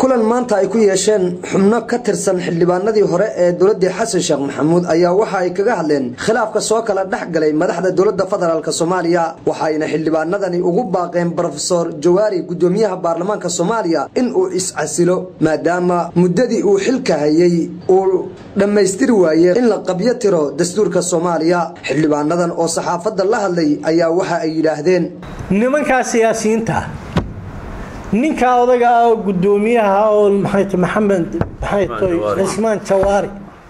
kulan maanta ay ku yeesheen xubno ka tirsan xildhibaanadii hore ee dowladii xasan sheekh maxamuud ayaa waxa ay kaga hadleen khilaafka soo kala dhex galay madaxda dowladda federaalk soomaaliya waxayna xildhibaanadani ugu baaqeen brofesor jawaari gudoomiyaha baarlamaanka soomaaliya in uu is-casilo maadaama muddadii uu xilka hayay uu dhammaystiri waaye in la qabyo tiro dastuurka soomaaliya xildhibaanadan oo saxaafadda la hadlay ayaa waxa ay yidhaahdeen nimankaa siyaasiyiinta ninkaa odaga ah oo gudoomiyaha oo maxamed cismaan jawaari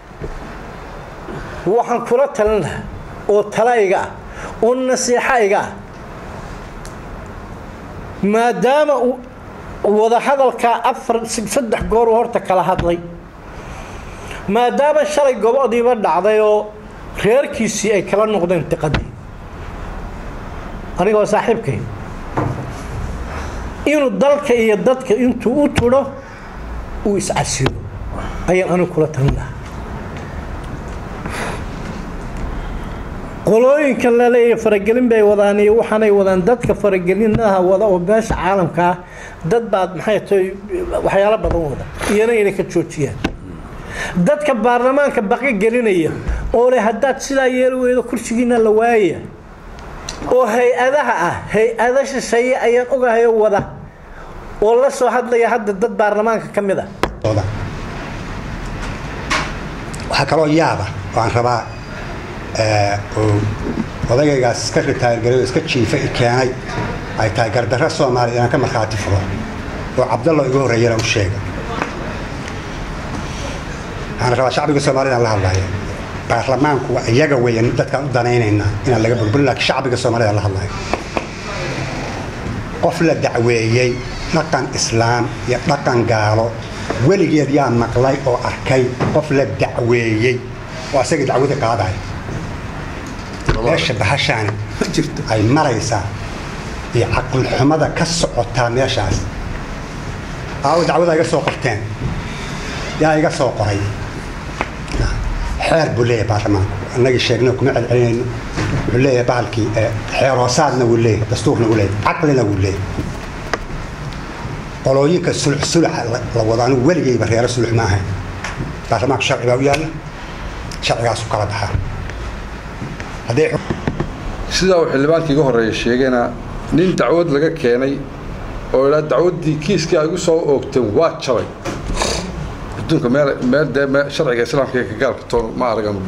waxaan kula talin lahaa oo talayga ah oo nasiixayga ah maadaama wadahadalkaa afar saddex goor horta kala hadlay maadaama shalay gobodiiba dhacday oo reerkiisii ay kala noqdeen diqadii anigoo saaxiibkay inuu dalka iyo dadka intuu u tudho uu iscasilo ayaan anigu kula talin lahaa qolooyinkan laleeyahay faragelin bay wadaan iyo waxaanay wadaan dadka faragelinaha wada oo beesha caalamka ah dad baad maxay tahay waxyaalo badan wada iyana inay ka joojiyaan dadka baarlamaanka baqa gelinaya oo leh haddaad sidaa yeeli weydo kursigiina la waaya oo hay-adaha ah hay-ada shisheeye ayaan ogahayo wada oo la soo hadlaya hadda dad baarlamaanka ka mid a waxaa kaloo yaaba oo aan rabaa odagaygaas iska ritaargaray oo iska jiifa i keenay ay tahay gardarro soomaaliya inaan ka markhaati furo oo cabdallo igu horreeyana u sheega waxaan rabaa shacbiga soomaalida la hadlaya baarlamaanku waa iyaga weya dadkaan u danaynaynaa inaan laga burburin laakiin shacbiga soomaalida la hadlaya qof la dacweeyey dhaqan islaam iyo dhaqan gaalo weligeed yaa maqlay oo arkay qof la dacweeyey oo asagii dacwada qaadaya meesha bahashaani ay maraysaa iyo caqlixumada ka socotaa meeshaas aawo dacwada iga soo qorteen yaa iga soo qoray xeer buu leeyahay baarlamaanku annagii sheegna kuma celcelinayno wuxuu leeyahay bahalkii xeer hoosaadna wuu leeyahay dastuurna wuu leeyahay caqlina wuu leeyahay qolooyinka sulux suluxa la wado anigu weligayba reero sulux ma ahayn baarlamaanku sharci baa u yaalla sharcigaasu kala baxaa sidaa uu xildhibaankii iga horreeya sheegayna nin dacwad laga keenay oo idhaa dacwaddii kiiskii ay gu soo oogteen waa jabay adduunka meel meel dee sharciga islaamka ee kagaalka toon ma aragan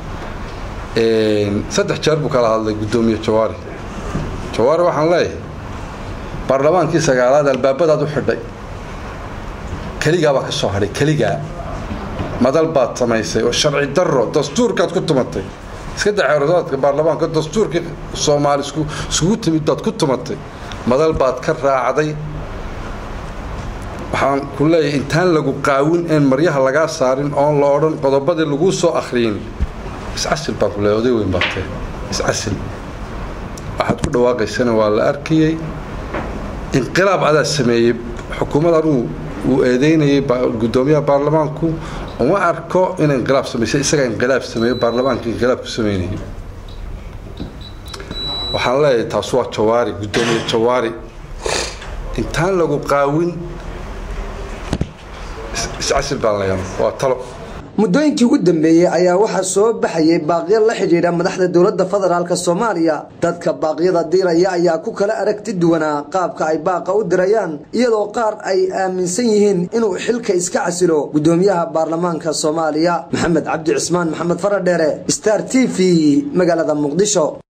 saddex jeer buu kala hadlay guddoomiye jawaari jawaari waxaan leeyahay baarlamaankii sagaalaad albaabadaad u xidhay keligaa baa ka soo hadhay keligaa madal baad samaysay oo sharci darro dastuurkaad ku tumatay iska daxeerosaadka baarlamaanka dastuurkii soomaali iskugu timid baad ku tumatay madal baad ka raacday waxaan ku leeyahay intaan lagu qaawin een maryaha lagaa saarin oon la odhan qodobadii laguu soo akhriyin iscasil baan ku leeyahay oday weyn baad tahay iscasil waxaad ku dhawaaqaysana waa la arkayey inqilaab adaa sameeyey xukuumad anuu uu eedeynayay guddoomiyaha baarlamaanku uma arko in inqilaab samaysay isagaa inqilaab sameeyo baarlamaanka inqilaab ku sameynayay waxaan leeyahay taas waa jawaari guddoomiye jawaari intaan lagu qaawin iscasil baan leeyahay waa talo muddooyinkii ugu dambeeyey ayaa waxaa soo baxayay baaqyo la xidhiidha madaxda dowladda federaalk soomaaliya dadka baaqyada diraya ayaa ku kala aragti duwanaa qaabka ay baaqa u dirayaan iyadoo qaar ay aaminsan yihiin inuu xilka iska casilo guddoomiyaha baarlamaanka soomaaliya maxamed cabdi cismaan maxamed faradheere star t v magaalada muqdisho